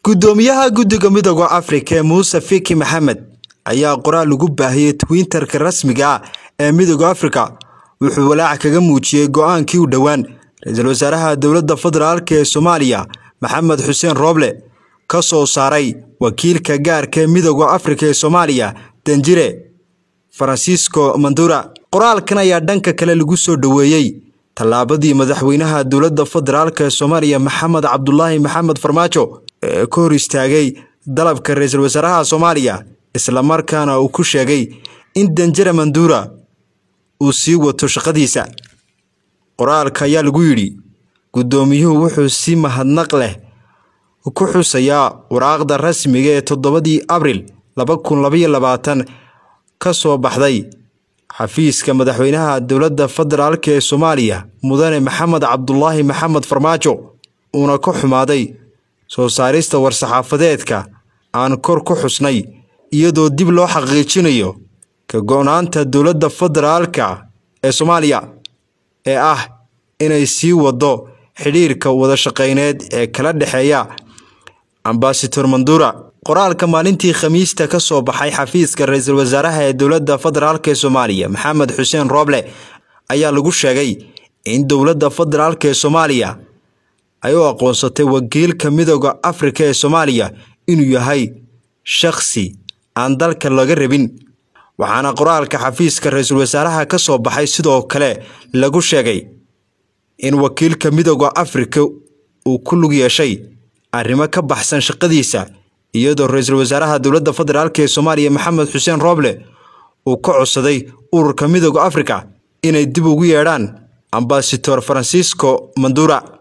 gudoomiyaha guddiga midooda afrika ee muuse fiki maxamed ayaa qoraal lagu baahiyey twitterka rasmiga ah ee midooda afrika wuxuu walaac kaga muujiyey go-aankii u dhowaan ra-iisul wasaaraha dowladda federaalk ee soomaaliya maxamed xuseen rooble ka soo saaray wakiilka gaarka ee midooda afrika ee soomaaliya danjire faransiisco mandura qoraalkan ayaa dhanka kale lagu soo dhoweeyey tallaabadii madaxweynaha dowladda federaalk ee soomaaliya maxamed cabdulaahi maxamed farmaajo ee ka hor istaagay dalabka ra-iisul wasaaraha soomaaliya islamarkaana uu ku sheegay in danjire mandura uu sii wato shaqadiisa qoraalka ayaa lagu yidhi guddoomiyuhu wuxuu si mahadnaq leh ku xusayaa waraaqda rasmiga ee toddobadii abril laba kun labaiyo labaatan ka soo baxday xafiiska madaxweynaha dowladda federaalk ee soomaaliya mudane maxamed cabdulaahi maxamed farmaajo uuna ka xumaaday soo saarista war-saxaafadeedka aan kor ku xusnay iyadoo dib loo xaqiijinayo ka go-naanta dowladda federaalka ee soomaaliya ee ah inay sii wado xidhiirka wadashaqeyneed ee kala dhexeeya ambasador mandura qoraalka maalintii khamiista ka soo baxay xafiiska ra-iisul wasaaraha ee dowladda federaalk ee soomaaliya maxamed xuseen rooble ayaa lagu sheegay in dowladda federaalk ee soomaaliya ay u aqoonsatay wakiilka midooda afrika ee soomaaliya inuu yahay shakhsi aan dalka laga rabin waxaana qoraalka xafiiska ra-iisul wasaaraha ka soo baxay sidoo kale lagu sheegay in wakiilka midooda afrika uu ku lug yeeshay arrimo ka baxsan shaqadiisa iyadoo ra-iisul wasaaraha dowladda federaalk ee soomaaliya maxamed xuseen rooble uu ka codsaday ururka midooda afrika inay dib ugu yeedhaan ambasador faransiisco mandura